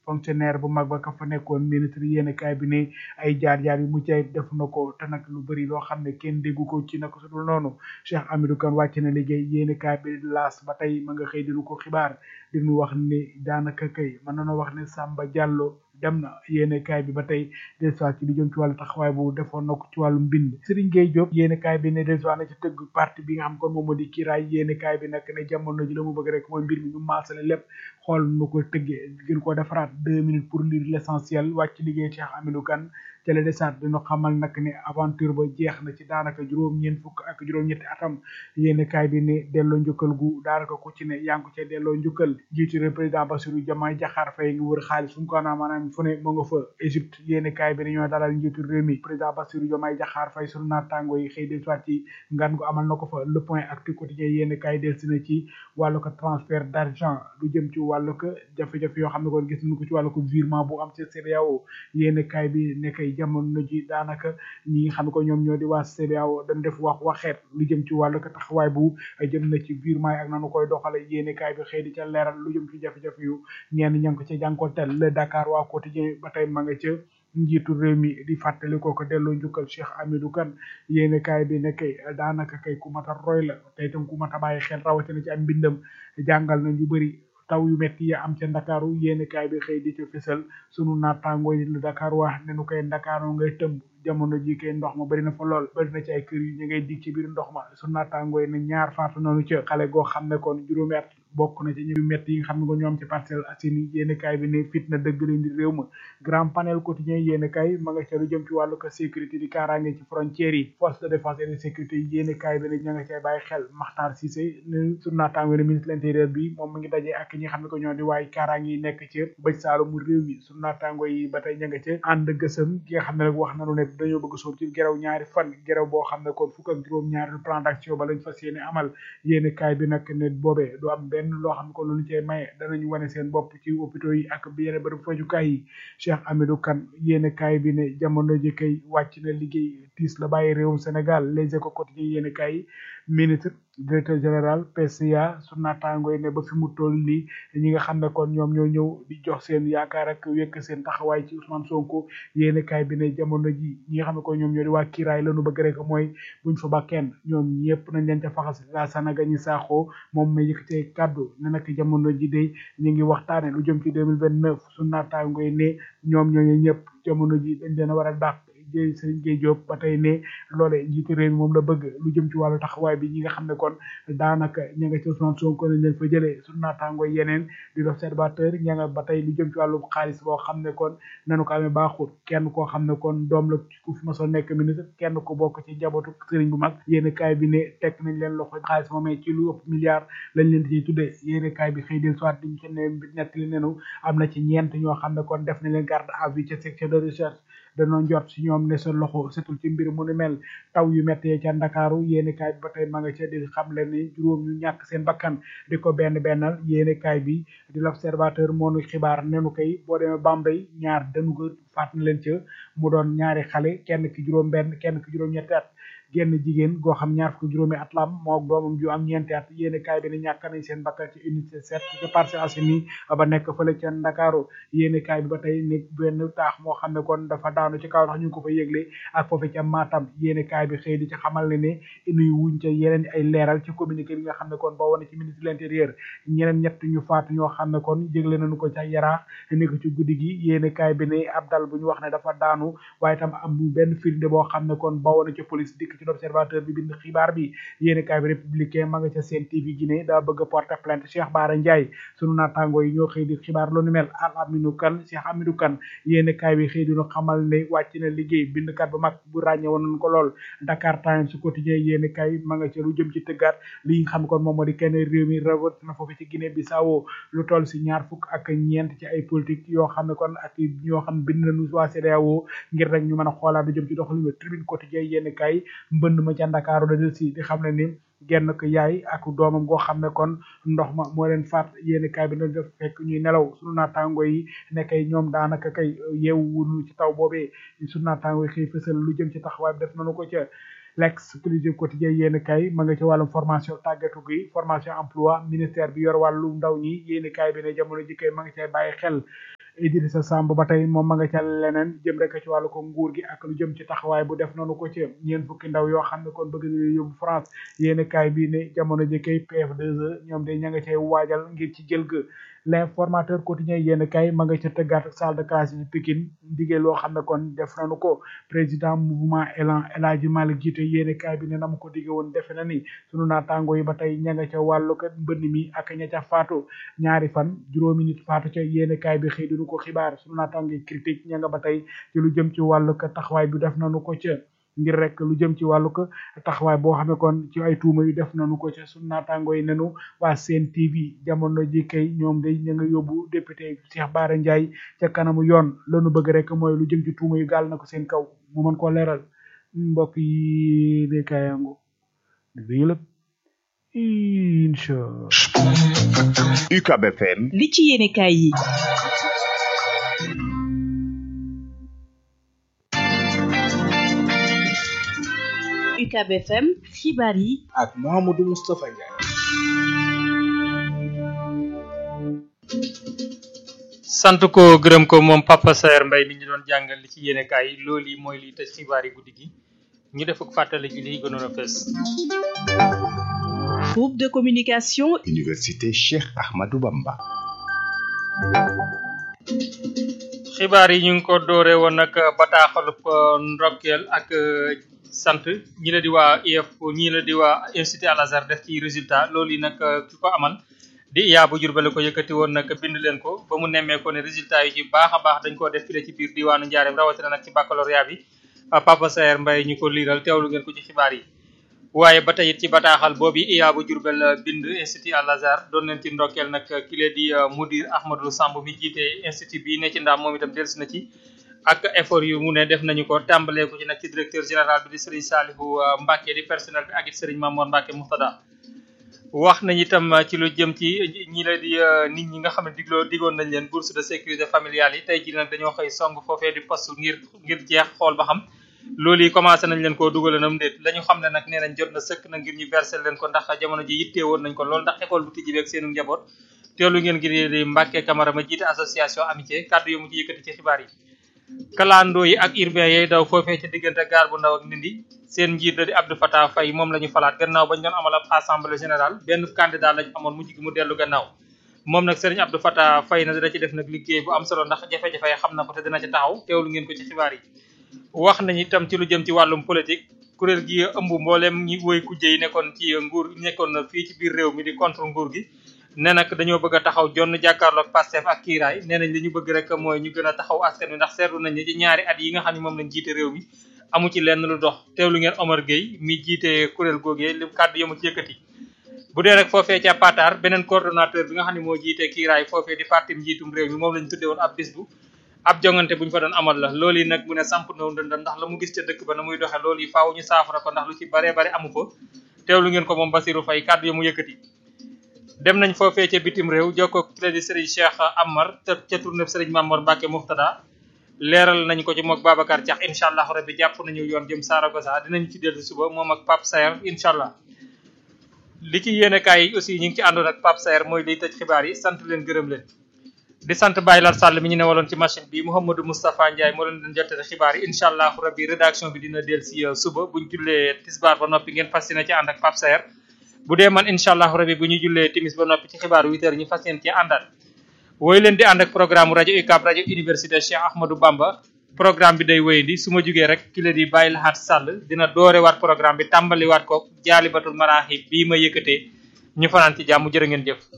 fonctionnaire bu mag ba ka fa nekkoon ministre yéen kaay bi ne ay jaar-jaar yu mucc ayib def na ko te nag lu bëri loo xam ne kenn déggu ko ci naka su dul noonu Cheikh Hamidou Kane wàcc na liggéey yéen kaay bi laas ba tey ma nga xëy di ko xibaar di ñu wax ne daanaka kay mën nañoo wax ne Samba Diallo dem na yéene kaay bi ba tey dellusiwaat ci li jëm ci wàllu taxawaay bu defoon na ko ci wàllu mbind Serigne Gueye Diop yéene kaay bi ne dellusiwaat na ci tëgg parti bi nga xam kon moom moo di kiiraay yéene kaay bi nag ne jamono ji la mu bëgg rek mooy mbir mi ñu maasale lépp xool nu ko tëggee gën koo defaraat deux minutes pour lire l'essentiel wàcc liggéey Cheikh Hamidou Kane ca la desaat dina xamal nag ne aventure ba jeex na ci daanaka juróom-ñeent fukk ak juróom-ñetti atam yéene kaay bi ne delloo njukkal gu daanaka ku ci ne yaa ngi ko ca delloo njukkal jiitu réew président Bassirou Diomaye Diakhar Faye ngi wër xaalis fu mu ko naa maanaam fu ne mu nga fa Égypte yéene kaay bi ne ñoo dalal njiitu réew mi président Bassirou Diomaye Diakhar Faye sunu naataango yi xëy del soit ci ngan gu amal na ko fa le point actu quotidien yéene kaay del si na ci wàllu ko transfert d'argent lu jëm ci wàllu ko jafe-jafe yoo xam ne kon gis nañu ko ci wàllu ko virement bu am ci CEDEAO yéene kaay bi ne kay jamono ji daanaka ñi nga xam ne ko ñoom ñoo di waa CEDEAO dañ def wax waxeet lu jëm ci wàllu ko taxawaay bu jëm na ci virement yi ak nanu koy doxale yéene kaay bi xëy di ca leeral lu jëm ci jafe-jafe yu ñenn ña ngi ko ca jànkonteel le Dakar waa quotidien ba tey ma nga ca njiitu réew mi di fàttali ko ko delloo njukkal Cheikh Hamidou Kane yéene kaay bi ne kay daanaka kay ku mat a roy la te itam ku mat a bàyyi xel rawatina ci am mbindam jàngal na ñu bëri taw yu metti ya am ca ndakaaru yéeni kaay bi xëy di ca fësal sunu naataangoo yi la Dakar wax ne nu koy ndakaaru ngay tëmb jamono ji kay ndox ma bari na fa lool bari na ci ay kër yu ñu ngay dig ci biir ndox ma sunu naataangoo yi ne ñaar faatu noonu ca xale goo xam ne kon juróomi at bokk na ci ñu metti yi nga xam ne ko ñoom ci Parcelles Assainies yéeni kaay bi ne fitna dëgg leen di réew ma grand panel quotidien yéeni kaay ma nga ca lu jëm ci wàllu ko sécurité di kaaraange ci frontières yi force de défense et de sécurité yi yéeni kaay bi ne ña nga cay bàyyi xel Makhtar Cissé ne sunu naataangoo ne ministre de l'intérieur bi moom mi ngi dajee ak ñi nga xam ne ko ñoo di waaye kaaraange yi nekk ci bëj saalumu réew mi sunu naataangoo yi ba tey ña nga ca ànd gësëm ki nga xam ne nag wax nanu ne dañoo bëgg soob ci gerew ñaari fan gerew boo xam ne kon fukk ak juróom ñaari plan d'action ba lañ fas yéene amal yéeni kaay bi nag ne boobee du am benn loo xam ne kon lu ñu cee maye danañu wane seen bopp ci hôpitaux yi ak yeneen bërëb fajukaay yi Cheikh Hamidou Kane yéeni kaay bi ne jamono ji kay wàcc na liggéey tiis la bàyyi réewum Sénégal les éco quotidien yéeni kaay yi ministre directeur général PCA su naataango yi ne ba fi mu toll nii ñi nga xam ne kon ñoom ñoo ñëw di jox seen yaakaar ak wekk seen taxawaay ci Ousmane Sonko yéeni kaay bi ne jamono ji ñi nga xam ne kon ñoom ñoo di waa kiiraay lañu bëgg rek mooy buñ fa ba kenn ñoom ñëpp nañ leen ca faxas la Sanaga ñi saaxoo moom ma yëkkatee kàddu ne nag jamono ji de ñu ngi waxtaane lu jëm ci deux mille vingt neuf su naataango yi ne ñoom ñooñu ñëpp jamono ji dañ leen a war a dàq jëy Serigne Gueye Diop ba tey ne loole njiitu réew mi moom la bëgg lu jëm ci wàllu taxawaay bi ñi nga xam ne kon daanaka ña nga ci Ousmane Sonko nañ leen fa jëlee su naataango yeneen di l'observateur ña nga ba tey lu jëm ci wàllu xaalis boo xam ne kon nanu ko amee baaxul kenn koo xam ne kon doom la ku fi ma soo nekk ministre kenn ko bokk ci njabootu sëriñ bu mag yéeni kaay bi ne teg nañ leen loxo xaalis moomee ci lu ëpp milliard lañ leen ciy tuddee yéeni kaay bi xëy del soit diñ ci ne nettali nenu am na ci ñeent ñoo xam ne kon def nañ leen garde à vue ca section de recherche danoo jot si ñoom ne sa loxo setul ci mbir mu ni mel taw yu méttee ca ndakaaru yéeni kaay bi ba tey ma nga ca di xam le ni juróom ñu ñàkk seen bakkan di ko benn bennal yéeni kaay bi di l'observateur moo nu xibaar nenu koy boo demee Bambey ñaar dañu ko faat na leen ca mu doon ñaari xale kenn ki juróom benn kenn ki juróom ñetti at genn jigéen goo xam ñaar fukki juróomi at la am moo doomam ju am ñeenti at yéeni kaay bi ne ñàkk nañ seen bakkan ci unité sept ci Parcelles Assainies ba nekk fële ca Ndakaaru yéeni kaay bi ba tey ne benn taax moo xam ne kon dafa daanu ci kaw ndax ñu ngi ko fa yëgle ak foofu ca Matam yéeni kaay bi xëy di ci xamal ne ne inuy wuñ ca yeneen ay leeral ci communiqué bi nga xam ne kon ba wane ci ministre de l'intérieur ñeneen ñett ñu faatu ñoo xam ne kon yëgle nañu ko ca Yaraax nekk ci guddi gi yéeni kaay bi ne ab dal bu ñu wax ne dafa daanu waaye tam am benn firnde boo xam ne kon ba wane ca police dikk ci l'observateur bi bind xibaar bi yéeni kaay bi républicain ma nga ca seen TV Guinée daa bëgg a porter plainte Cheikh Bara Ndiaye sunu naataango yi ñoo xëy di xibaar lu ni mel al aminu kan Cheikh Amidou Kane yéeni kaay bi xëy dinu xamal ne wàcc na liggéey bindkat bu mag bu ràññe woon nañ ko lool Dakar Times su quotidien yéeni kaay ma nga ca lu jëm ci tëggaat li nga xam kon moom moo di kenn réew mi rawat na foofu ci Guinée Bissau lu toll si ñaar fukk ak ñeent ci ay politique yoo xam ne kon ak yoo xam bind nañu waa CEDEAO ngir rek ñu mën a xoolaat lu jëm ci doxalin tribune quotidien yéeni kaay mbënd ma ca Ndakaaru da del si di xam ne ni genn ko yaay ak doomam goo xam ne kon ndox ma moo leen faat yéeni kaay bi na def fekk ñuy nelaw sunu naataango yi ne kay ñoom daanaka kay yeewu wunu ci taw boobee sunu naataango yi xëy fësal lu jëm ci taxawaay bi def nañu ko ca l'exclusive quotidien yéen kay ma nga ci wàllum formation tàggatu gi formation emploi ministère bi yor wàllu ndaw ñi yéen kay bi ne jamono ji kay ma nga cay bàyyi xel Idrissa Samb ba tey moom ma nga ca leneen jëm rek ci wàllu ko nguur gi ak lu jëm ci taxawaay bu def noonu ko ci ñeen fukki ndaw yoo xam ne kon bëgg nañu yóbbu France yéen kaay bi ne jamono ji kay PF2E ñoom de ña nga cay waajal ngir ci jël ga l'informateur quotidien yéen kay ma nga ca tëggaat salle de classe yi Pikine digee loo xam ne kon def nañu ko président mouvement Elan El Hadji Malick jiite yéen kaay bi ne na mu ko digge woon defe na ni sunu naataango yi ba tey ña nga ca wàllu ko mbënn mi ak ña ca faatu ñaari fan juróomi nit faatu ca yéen kaay bi xëy dinu ko xibaar sunu naataango yi critique ña nga ba tey ci lu jëm ci wàllu ko taxawaay bi def nañu ko ca ngir rek lu jëm ci wàllu ko taxawaay boo xam ne kon ci ay tuuma yu def nañu ko ca sunu naataango yi nenu waa Sen TV jamono ji kay ñoom day ña nga yóbbu député Cheikh Bara Ndiaye ca kanamu yoon lanu bëgg rek mooy lu jëm ci tuuma yu gaal na ko seen kaw mu mën koo leeral mbokk yi de kayango dégg lépp incha UCAB FM li ci yéene kaay yi UCAB FM xibaar yi ak Mouhamadou Moustapha Ndiaye. sant ko gërëm ko moom Papa Saer Mbaye mi ñu doon jàngal li ci yéenekaay yi loolu yi mooy liy tëj xibaar yi guddi gi ñu def ak fàttali ci liy gënoon a fës. groupe de communication Université Cheikh Ahmadou Bamba. xibaar yi ñu ngi ko doore woon nag bataaxalub ndokkeel ak sant ñi la di waa IEF ñi la di waa Institut Al Azhar def ci résultat loolu yi nag ki ko amal di iyaa bu Jurbel ko yëkkati woon nag bind leen ko ba mu nemmee ko ne résultat yi ci baax a baax dañ koo def file ci biir diwaanu Njaareem rawatina nag ci baccalauréat bi Papa Saer Mbaye ñu ko liiral teewlu ngeen ko ci xibaar yi waaye ba tey it ci bataaxal boobu iyaa bu Jurbel bind Institut Al Azhar doon leen ci ndokkeel nag ki lee di mudir Ahmadou Samb mi jiite institut bi ne ci ndaam moom itam dellusi na ci ak effort yu mu ne def nañu ko tàmbalee ko ci nag ci directeur général bi di Serigne Salihu Mbacke di personnel bi ak it Serigne Mamour Mbacke Mouxtada wax nañ itam ci lu jëm ci ñi la di nit ñi nga xam ne digloo digoon nañ leen bourse de sécurité familiale yi tey jii nag dañoo xëy song foofee di poste ngir ngir jeex xool ba xam loolu yi commencé nañ leen koo dugalanam ndéet la ñu xam ne nag nee nañ jot na sëkk na ngir ñu verser leen ko ndax jamono ji yittee woon nañ ko lool ndax école bu tijji beeg seenu njaboot teelu ngeen ngir di Mbacke Camara ma jiite association amitié kàddu yu mu ci yëkkati ci xibaar yi kalandoo yi ak urbain yooyu daw foofee ci diggante gaar bu ndaw ak ndindi seen njiit la di Abdou Fatah Faye moom la ñu falaat gannaaw bañ doon amal ab assemblée générale benn candidat lañ amoon mujj gi mu dellu gannaaw moom nag Serigne Abdou Fatah Faye na dina ci def nag liggéey bu am solo ndax jafe-jafe xam na ko te dina ci taxaw teewlu ngeen ko ci xibaar yi wax nañ itam ci lu jëm ci wàllum politique kuréel gi ëmb mboolem ñi woy kujje yi nekkoon ci nguur nekkoon fii ci biir réew mi di contre nguur gi ne nag dañoo bëgg a taxaw jonn jàkkaarloog Pastef ak kiiraay nee nañ li ñu bëgg rek mooy ñu gën a taxaw askan wi ndax seetlu nañ ne ci ñaari at yi nga xam ne moom lañ jiite réew mi amu ci lenn lu dox teewlu ngeen Omar Gueye mi jiite kuréel googee li kàddu yamu ci yëkkati bu dee rek foofee ca Patar beneen coordonnateur bi nga xam ne moo jiite kiiraay foofee di parti njiitum réew mi moom lañ tudde woon ab bis bu ab jongante bu ñu fa doon amal la loolu yi nag mu ne samp na ndëndam ndax la mu gis ca dëkk ba na muy doxe loolu yi faaw ñu saafara ko ndax lu ci bare bare amu fa teewlu ngeen ko moom Basirou Faye kàddu yamu yëkkati dem nañ foofee ca bitim réew jokkoo ki la di Serigne Cheikh Amar te ca tournée Serigne Mamour Mbacke Mouxtada leeral nañ ko ci mook Babacar Diakh incha allah rabbi jàpp nañu yoon jëm Saragossa dinañ ci dellu suba moom ak Pape Saer incha allah li ci yéene kaay yi aussi ñu ngi ci àndoon ak Pape Saer mooy liy tëj xibaar yi sant leen gërëm leen di sant Baye Lar Sall mi ñu newaloon ci machine bi Mouhamadou Moustapha Ndiaye moo leen doon jottale xibaar yi incha allah rabbi rédaction bi dina del si suba buñ jullee tisbaar ba noppi ngeen fas yéene ci ànd ak Pape Saer bu dee man incha allah rabi bu ñu jullee timis ba noppi ci xibaaru 8 heures ñu fas yéene ci àndaat wooyu leen di ànd ak programme rajo UCAB rajo université Cheikh Ahmadou Bamba programme bi day wéyandi su ma jugee rek ki la di bàyyi laxaat sàll dina doore waat programme bi tàmbali waat ko jaalibatul maraaxi bii ma yëkkatee ñu fanaan ci jàmm jërë ngeen jëf